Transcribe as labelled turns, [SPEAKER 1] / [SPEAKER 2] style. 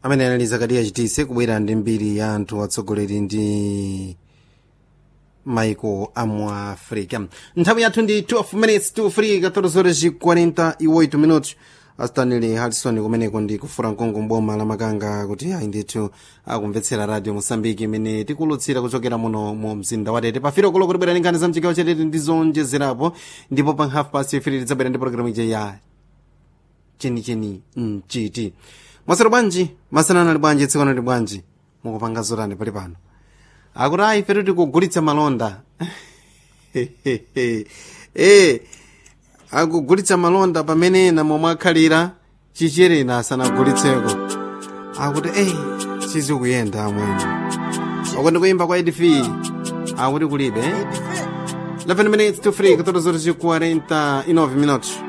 [SPEAKER 1] amene anali zakariya chitise kubwera ndi mbiri ya anthu atsogoleri ndi maiko amu africa nthawi yathu ndi 12 minutes to 3 14 horas 48 minutos astanley harrison kumeneko ndi kufura mkongo mboma la makanga kuti ayi ndithu akumvetsera radio mosambiki imene tikulutsira kuchokera muno mu mzinda watete pafiro kulo kutibwera ndi nkhani za mchigawo chatete ndi zonjezerapo ndipo pa half past 3 tidzabwera ndi programu ija ya chenicheni mchiti mwasero bwanji masanano ali bwanji tsikano ali bwanji mukupanga zotani pali pano akuti ayi ife tikugulitsa malonda eh akugulitsa malonda pamene ena momwe akhalira chicherena asanagulitseko akuti eyi sizikuyenda amwene akuti kuyimba kwa edfi akuti kulibe 11 minutes to 3 14 49 minutos